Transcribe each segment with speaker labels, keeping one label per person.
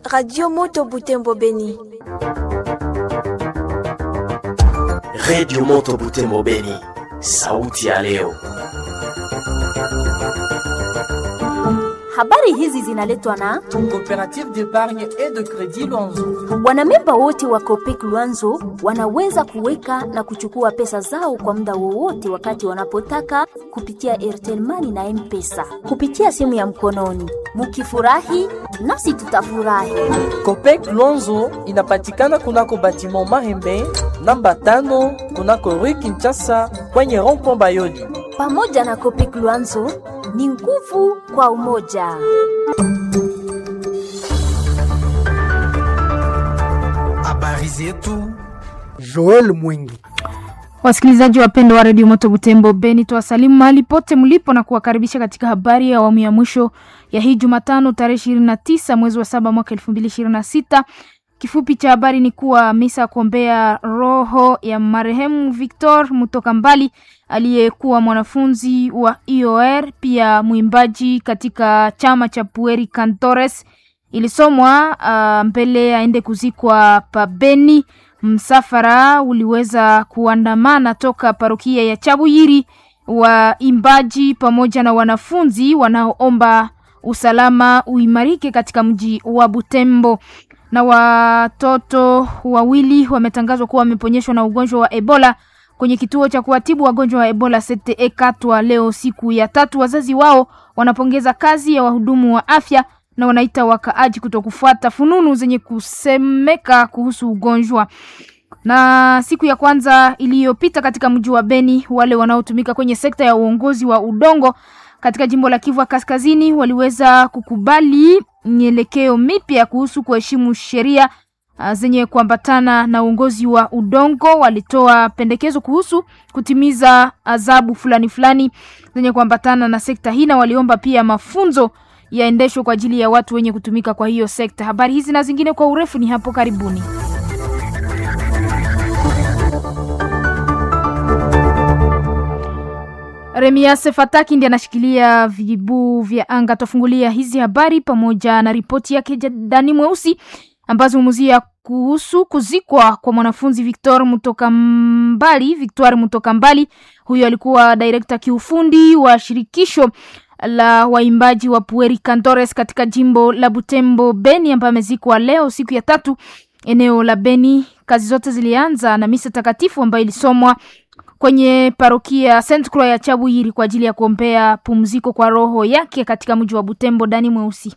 Speaker 1: Radio Moto Butembo Beni.
Speaker 2: Radio Moto Butembo Beni, sauti ya leo.
Speaker 3: Habari hizi zinaletwa na
Speaker 4: Coopérative d'épargne et de crédit Luanzo.
Speaker 3: wanamemba wote wa Copec Luanzo wanaweza kuweka na kuchukua pesa zao kwa muda wowote wakati wanapotaka kupitia Airtel Money na M-Pesa kupitia simu ya mkononi. Mukifurahi nasi tutafurahi.
Speaker 4: Copec Luanzo inapatikana kunako batiment Mahembe namba tano kunako Rue Kinshasa kwenye rond-point Bayoli.
Speaker 3: Pamoja na Copec Luanzo ni nguvu kwa umoja.
Speaker 5: Habari zetu
Speaker 6: Joel Mwingi.
Speaker 7: Wasikilizaji wapendwa wa redio Moto Butembo Beni, tuwasalimu mahali pote mlipo na kuwakaribisha katika habari ya awamu ya mwisho ya hii Jumatano tarehe ishirini na tisa mwezi wa saba mwaka elfu mbili ishirini na sita. Kifupi cha habari ni kuwa misa ya kuombea roho ya marehemu Victor Mutoka Mbali aliyekuwa mwanafunzi wa IOR pia mwimbaji katika chama cha Pueri Cantores ilisomwa uh, mbele aende kuzikwa pabeni. Msafara uliweza kuandamana toka parokia ya Chabuyiri, waimbaji pamoja na wanafunzi wanaoomba usalama uimarike katika mji wa Butembo. Na watoto wawili wametangazwa kuwa wameponyeshwa na ugonjwa wa Ebola kwenye kituo cha kuwatibu wagonjwa wa Ebola CTE Katwa leo siku ya tatu. Wazazi wao wanapongeza kazi ya wahudumu wa afya na wanaita wakaaji kutokufuata fununu zenye kusemeka kuhusu ugonjwa. Na siku ya kwanza iliyopita katika mji wa Beni, wale wanaotumika kwenye sekta ya uongozi wa udongo katika jimbo la Kivu Kaskazini waliweza kukubali mielekeo mipya kuhusu kuheshimu sheria uh, zenye kuambatana na uongozi wa udongo. Walitoa pendekezo kuhusu kutimiza adhabu fulani fulani zenye kuambatana na sekta hii, na waliomba pia mafunzo yaendeshwe kwa ajili ya watu wenye kutumika kwa hiyo sekta. Habari hizi na zingine kwa urefu ni hapo karibuni. Remias Fataki ndiye anashikilia vijibu vya anga. Tufungulia hizi habari pamoja na ripoti yake Dani Mweusi ambazo humuzia kuhusu kuzikwa kwa mwanafunzi Victor Mutoka Mbali. Victoire Mutoka Mbali, huyo alikuwa direkta kiufundi wa shirikisho la waimbaji wa Pueri Cantores katika jimbo la Butembo Beni, ambaye amezikwa leo siku ya tatu eneo la Beni. Kazi zote zilianza na misa takatifu ambayo ilisomwa kwenye parokia Saint Croix ya Chabuyiri kwa ajili ya kuombea pumziko kwa roho yake katika mji wa Butembo. Dani Mweusi.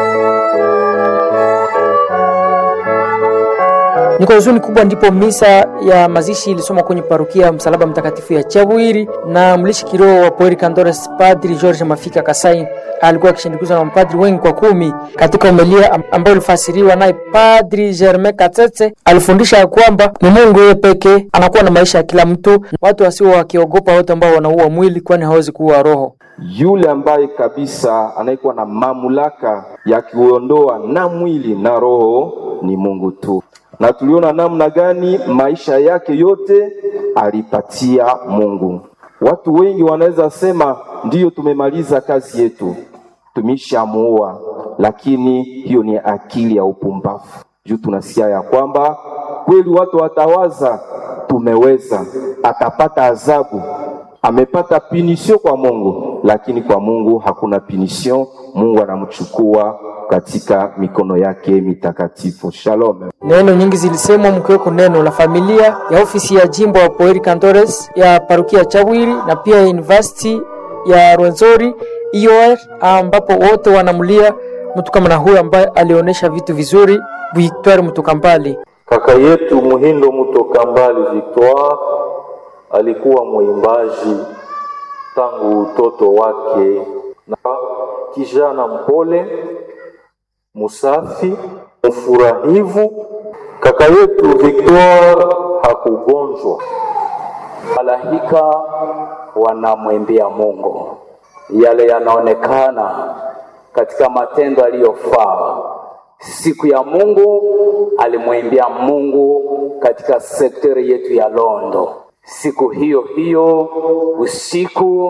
Speaker 6: Ni kwa huzuni kubwa ndipo misa ya mazishi ilisoma kwenye parokia ya Msalaba Mtakatifu ya Chabwiri, na mlishi kiroho wa Pueri Cantores Padri George Mafika Kasai alikuwa akishindikizwa na mapadri wengi kwa kumi. Katika homilia am- ambayo ilifasiriwa naye Padri Germain Katete alifundisha ya kwamba ni Mungu yeye pekee anakuwa na maisha ya kila mtu, watu wasio wakiogopa wote ambao wanaua mwili, kwani hawezi kuua roho.
Speaker 8: yule ambaye kabisa anayekuwa na mamlaka ya kuondoa na mwili na roho ni Mungu tu, na tuliona namna gani maisha yake yote alipatia Mungu. Watu wengi wanaweza sema ndiyo, tumemaliza kazi yetu, tumeshamuua, lakini hiyo ni akili ya upumbavu. Juu tunasikia ya kwamba kweli watu watawaza tumeweza, atapata adhabu amepata pinisio kwa Mungu, lakini kwa Mungu hakuna pinisio. Mungu anamchukua katika mikono yake mitakatifu. Shalom.
Speaker 6: Neno nyingi zilisemwa mkiweko neno la familia ya ofisi ya jimbo wa Pueri Cantores ya parokia ya Chawiri na pia ya university ya Rwenzori IOR, ambapo wote wanamlia mtu kama na huyo ambaye alionyesha vitu vizuri, Victoire Mtukambali.
Speaker 9: Kaka yetu Muhindo Mutoka Mbali Victoire alikuwa mwimbaji tangu utoto wake, na kijana mpole, musafi, mfurahivu. Kaka yetu Victoire hakugonjwa.
Speaker 10: Malaika wanamwimbia Mungu, yale yanaonekana katika matendo aliyofaa. Siku ya Mungu alimwimbia Mungu katika sekteri yetu ya Londo. Siku hiyo hiyo usiku,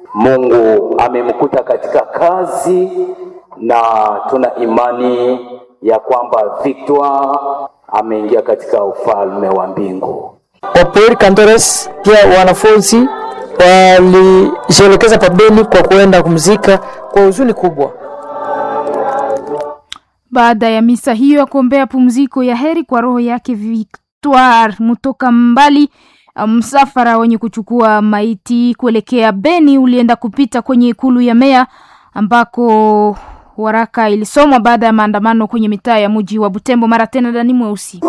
Speaker 10: Mungu amemkuta katika kazi, na tuna imani ya kwamba Victoire ameingia katika ufalme wa mbingu.
Speaker 6: Wapori Kandores pia wanafunzi walijielekeza pabeni kwa kuenda kumzika kwa huzuni kubwa.
Speaker 7: Baada ya misa hiyo ya kuombea pumziko ya heri kwa roho yake Victoire Mutoka Mbali, msafara wenye kuchukua maiti kuelekea Beni ulienda kupita kwenye ikulu ya meya ambako waraka ilisomwa baada ya maandamano kwenye mitaa ya mji wa Butembo. Mara tena Dani Mweusi.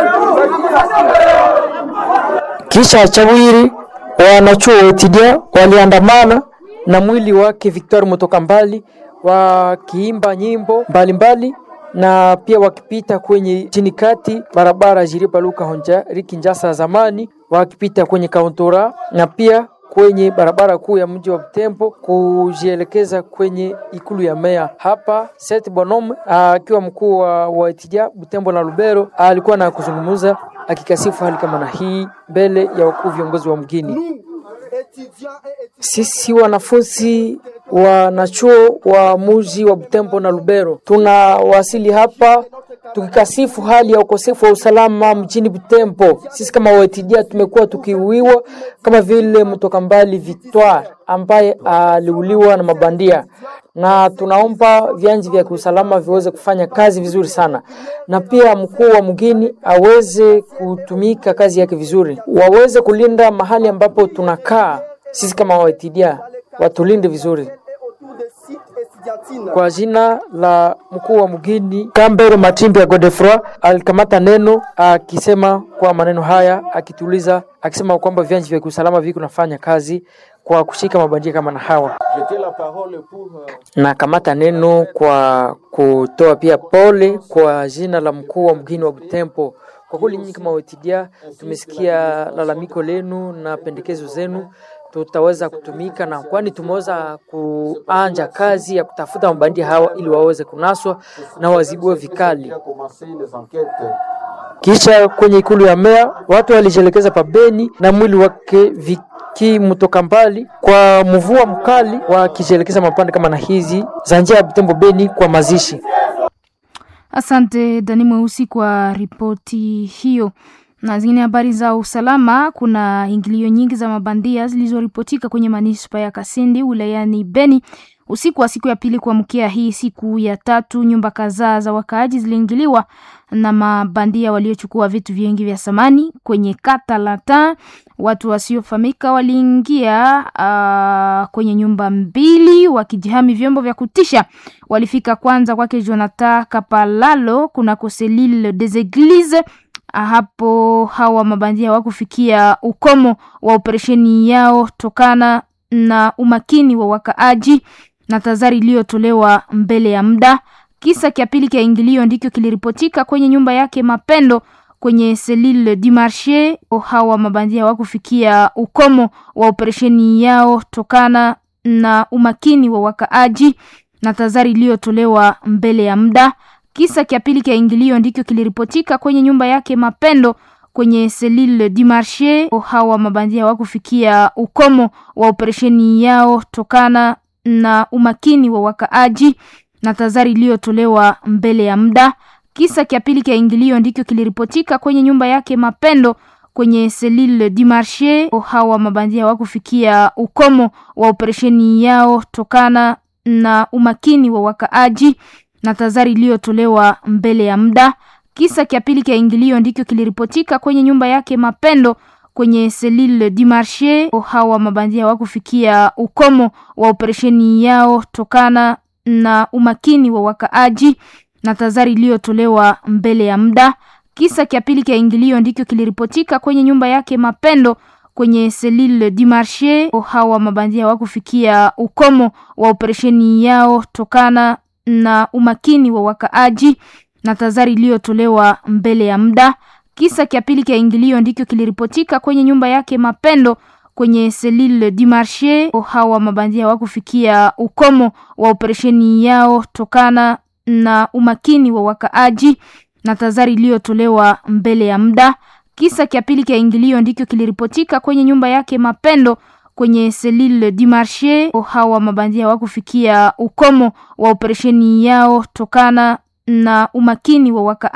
Speaker 6: Kisha Chawiri wanachuo wa Etidia waliandamana na mwili wake Victoire Mutoka Mbali wakiimba nyimbo mbalimbali mbali, na pia wakipita kwenye chini kati barabara Jiripa Luka Honja Riki Njasa zamani wakipita kwenye kauntora na pia kwenye barabara kuu ya mji wa Butembo kujielekeza kwenye ikulu ya meya. Hapa Seth Bonhomme akiwa mkuu wa Waitidia Butembo na Lubero alikuwa na kuzungumza akikasifu hali kama na hii mbele ya wakuu viongozi wa mgini. Sisi wanafunzi wanachuo wa muji wa Butembo na Lubero tunawasili hapa tukikasifu hali ya ukosefu wa usalama mjini Butembo. Sisi kama Waitidia tumekuwa tukiuiwa kama vile mtoka mbali Victoire ambaye aliuliwa na mabandia, na tunaomba vyanji vya kiusalama viweze kufanya kazi vizuri sana, na pia mkuu wa mgini aweze kutumika kazi yake vizuri, waweze kulinda mahali ambapo tunakaa sisi kama Waitidia, watulinde vizuri kwa jina la mkuu wa mgini Kambero Matimbi ya Godefroy alikamata neno akisema kwa maneno haya, akituliza akisema kwamba vyanji vya kiusalama viko nafanya kazi kwa kushika mabandia kama na hawa, na kamata neno kwa kutoa pia pole kwa jina la mkuu wa mgini wa Butembo. Kwa kweli nyinyi kama Wetidia tumesikia lalamiko lenu na pendekezo zenu tutaweza kutumika na kwani tumeweza kuanja kazi ya kutafuta mabandia hawa ili waweze kunaswa na wazibiwe vikali. Kisha kwenye ikulu ya meya watu walijielekeza pabeni na mwili wake Viki Mutoka Mbali kwa mvua mkali, wakijielekeza mapande kama na hizi za njia ya Butembo Beni kwa mazishi.
Speaker 7: Asante Dani Mweusi kwa ripoti hiyo na zingine habari za usalama. Kuna ingilio nyingi za mabandia zilizoripotika kwenye manispa ya Kasindi wilayani Beni usiku wa siku ya pili kuamkia hii siku ya tatu. Nyumba kadhaa za wakaaji ziliingiliwa na mabandia waliochukua vitu vingi vya samani kwenye kata Lata. Watu wasiofahamika waliingia uh, kwenye nyumba mbili wakijihami vyombo vya kutisha. Walifika kwanza kwake Jonathan Kapalalo kunako Selile des Eglises hapo hawa mabandia hawakufikia ukomo wa operesheni yao tokana na umakini wa wakaaji na tazari iliyotolewa mbele ya muda. Kisa kia pili kia ingilio ndicho kiliripotika kwenye nyumba yake Mapendo kwenye Selile du Marche. Hawa mabandia hawakufikia ukomo wa operesheni yao tokana na umakini wa wakaaji na tazari iliyotolewa mbele ya muda. Kisa kia pili kia ingilio ndicho kiliripotika kwenye nyumba yake Mapendo kwenye Selile du Marche. Hawa mabandia hawakufikia ukomo wa operesheni yao tokana na umakini wa wakaaji na tazari iliyotolewa mbele ya muda. Kisa kia pili kia ingilio ndicho kiliripotika kwenye nyumba yake Mapendo kwenye Selile du Marche. Hawa mabandia hawakufikia ukomo wa operesheni yao tokana na umakini wa wakaaji na tazari iliyotolewa mbele ya muda. Kisa kia pili kia ingilio ndicho kiliripotika kwenye nyumba yake Mapendo kwenye Selile du Marche. Hawa mabandia hawakufikia ukomo wa operesheni yao tokana na umakini wa wakaaji na tazari iliyotolewa mbele ya muda. Kisa kia pili kia ingilio ndicho kiliripotika kwenye nyumba yake Mapendo kwenye Selile du Marche. Hawa mabandia hawakufikia ukomo wa operesheni yao tokana na umakini wa wakaaji na tazari iliyotolewa mbele ya muda. Kisa kia pili kia ingilio ndicho kiliripotika kwenye nyumba yake Mapendo kwenye Selile du Marche. Hawa mabandia hawakufikia ukomo wa operesheni yao tokana na umakini wa wakaaji na tazari iliyotolewa mbele ya muda. Kisa kia pili kia ingilio ndicho kiliripotika kwenye nyumba yake Mapendo kwenye Selile du Marche. Hawa mabandia hawakufikia ukomo wa operesheni yao tokana na umakini wa waka